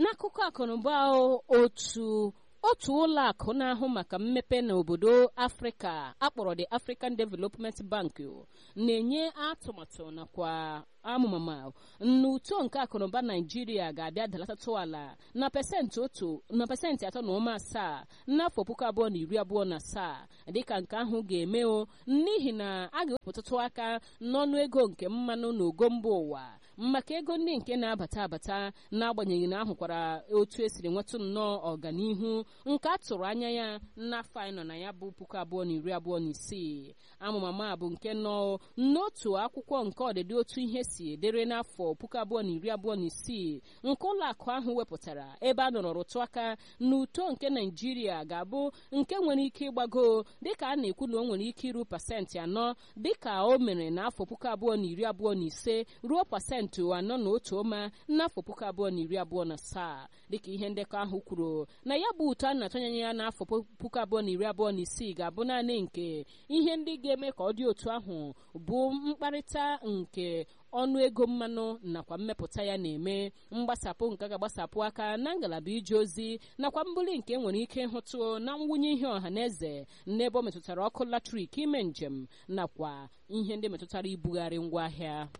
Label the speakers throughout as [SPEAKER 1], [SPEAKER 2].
[SPEAKER 1] n'akụkọ akụnụba otu otu ụlọ akụ na-ahụ maka mmepe n'obodo afrịka akpọrọ the african development bank na-enye atụmatụ nakwa amụmama n'uto nke akụnụba naijiria ga-abịa dalatatụ ala na pasentị otu na pasentị atọ na ụma asaa n'afọ puku abụọ na iri abụọ na asaa dịka nke ahụ ga-eme o n'ihi na a ga-ewepụtụtụ aka n'ọnụ ego nke mmanụ na ogo mba ụwa maka ego ndị nke na-abata abata n'agbanyeghị na ahụkwara otu esiri nwetụ nnọọ ọganihu nke a tụrụ anya ya n'afọ anyị nọ na ya bụ puku abụọ na iri abụọ na isii amụmama bụ nke nọ n'otu akwụkwọ nke ọdịdị otu ihe si edere n'afọ puku abụọ na iri abụọ na isii nke ụlọ akụ ahụ wepụtara ebe a nọrọ rụtụ aka na uto nke naijiria ga-abụ nke nwere ike ịgbago dịka a na-ekwu na o nwere ike iru pasentị anọ dịka o mere n'afọ puku abụọ na iri abụọ na ise ruo pasentị anọ na otu ọma n'afọ puku abụọ na iri abụọ na asaa dịka ihe ndekọ ahụ kwuru na ya bụ uto a na-atụnyanye ya n'afọ puku abụọ na iri abụọ na isii ga-abụ naanị nke ihe ndị ga-eme ka ọ dị otu ahụ bụ mkparịta nke ọnụ ego mmanụ nakwa mmepụta ya na-eme mgbasapụ nke ga-agbasapụ aka na ngalaba ije ozi nakwa mbuli nke nwere ike ịhụtụ na mwunye ihe ọha na eze n'ebe ọ metụtara ọkụ latrik ime njem nakwa ihe ndị metụtara ibugharị ngwaahịa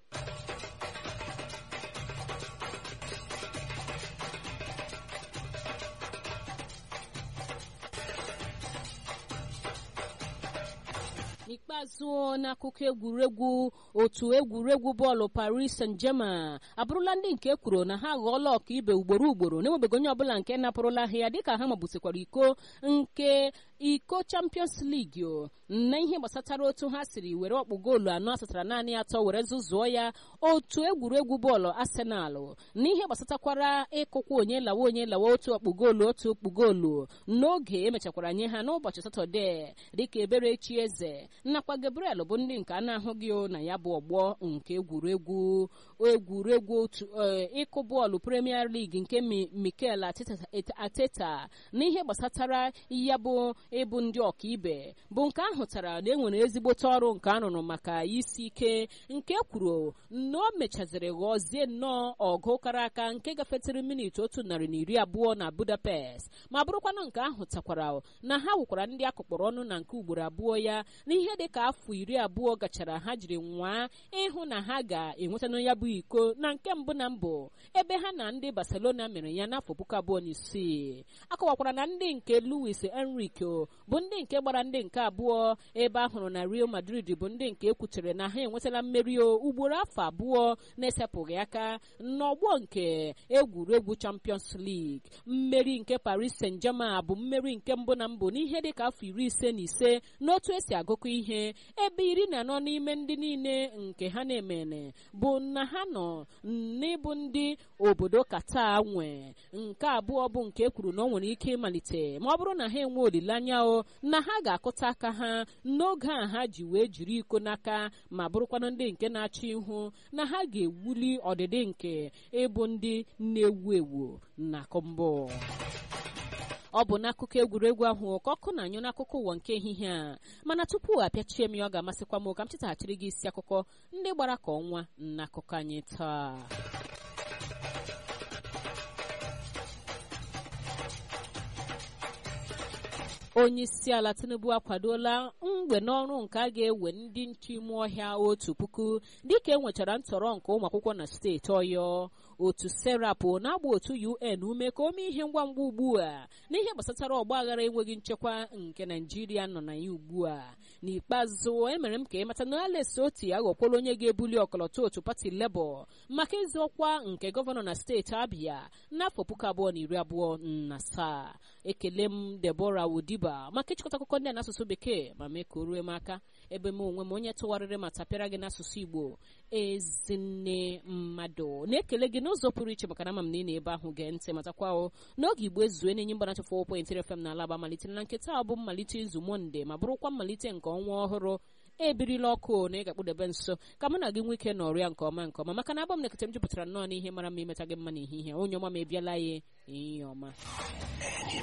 [SPEAKER 1] n'ikpeazụ n'akụkọ egwuregwu otu egwuregwu bọọlụ paris saint-germain abụrụla ndị nke kwuru na ha ghọọla ọka ibe ugboro ugboro na-enwebeghị onye ọbụla nke napụrụla ha ya dịka ha magbusịkwara iko nke iko champions league na ihe gbasatara otu ha siri were ọkpụ goolu anọ asatara naanị atọ were zụzụọ ya otu egwuregwu bọọlụ arsenal na ihe gbasatakwara ịkụkwa onye lawa onye lawa otu ọkpụ goolu otu ọkpụ goolu n'oge emechakwara nye ha n'ụbọchị satọde dịka eberechi eze nakwa gabriel bụ ndị nke a na-ahụghị na ya bụ ọgbọ nke egwuregwu egwuregwu otu ịkụ bọọlụ premier league nke mikel ateta na ihe gbasatara ya bụ ịbụ ndị ọkaibe bụ nke ahụtara na enwere ezigbote ọrụ nke arụrụ maka isi ike nke kwuru na o mechaziri ghọzie nnọọ ọgụ kara aka nke gafetịrị minit otu narị na iri abụọ na budapest ma bụrụkwanụ nke ahụtakwara na ha wụkwara ndị akụkpọrọ ọnụ na nke ugboro abụọ ya n'ihe dị ka afọ iri abụọ gachara ha jiri nwaa ịhụ na ha ga-enwetanụ ya bụ iko na nke mbụ na mbụ ebe ha na ndị barcelona mere ya n'afọ puku abụọ na isii akọwakwara na ndị nke luis enrique bụ ndị nke gbara ndị nke abụọ ebe a hụrụ na real madrid bụ ndị nke ekwutere na ha enwetala mmeri ugboro afọ abụọ na-esepụghị aka n'ọgbọ nke egwuregwu champions league mmeri nke paris saint germain bụ mmeri nke mbụ na mbụ n'ihe dị ka afọ iri ise na ise n'otu esi agụkọ ihe ebe iri na anọ n'ime ndị niile nke ha na-emene bụ na ha nọ n'ịbụ ndị obodo kata nwe nke abụọ bụ nke kwuru na ọ nwere ike ịmalite ma ọ bụrụ na ha enwe olileanya o na ha ga-akụta aka ha n'oge a ha ji wee jiri iko n'aka ma bụrụkwanụ ndị nke na-achọ ihu na ha ga-ewuli ọdịdị nke ịbụ ndị na-ewu ewu na mbụ ọ bụ n'akụkọ egwuregwu ahụ ka ọkụ na-anyụ n'akụkọ ụwa nke ehihie a mana tupu apịachie m ya ọ ga-amasịkwa m ka m chetaghachiri gị isi akụkọ ndị gbara ka ọnwa n'akụkọ anyị taa onye isi ala tinubu akwadola mgbe n'ọrụ nke a ga-ewe ndị nche ime ọhịa otu puku dịka e nwechara ntọrọ nke ụmụ akwụkwọ na steeti ọyọ otu serapụ na-agba otu un ume ka o mee ihe ngwa ngwa ugbu a n'ihe gbasatara ọgba aghara enweghị nchekwa nke naijiria nọ na ya ugbu a n'ikpeazụ emere m ka ịmata na ales oti aghọkwala onye ga-ebuli ọkọlọtọ otu pati lebọ maka ịzụ ọkwa nke gọvanọ na steeti abịa n'afọ puku abụọ na iri abụọ na asaa ekele m debora wodiba maka ịchịkọta akụkọ ndị a n'asụsụ bekee ma mee ka o rue m aka ebe m onwe m onye tụgharịrị ma tapịara gị n'asụsụ igbo ezinne mmadụ na-ekele gị n'ụzọ pụrụ iche maka na ama m na ị na-ebe ahụ gee ntị matakwa o n'oge igbo ezue na-enye mgbanacha fọ pọintịrị fm na alaba malitere na nketa ọ bụ mmalite izu monde ma bụrụkwa mmalite nke ọnwa ọhụrụ ebirila ọkụ na ị ga-akpụdebe nso ka mụ na gị nwee ike nọrịa nke ọma nke ọma maka na abụ m nekete m jupụtara nnọọ n'ihe mara mma imeta gị mma n'ehihie onye ọma ma ebiala ya ihe ọma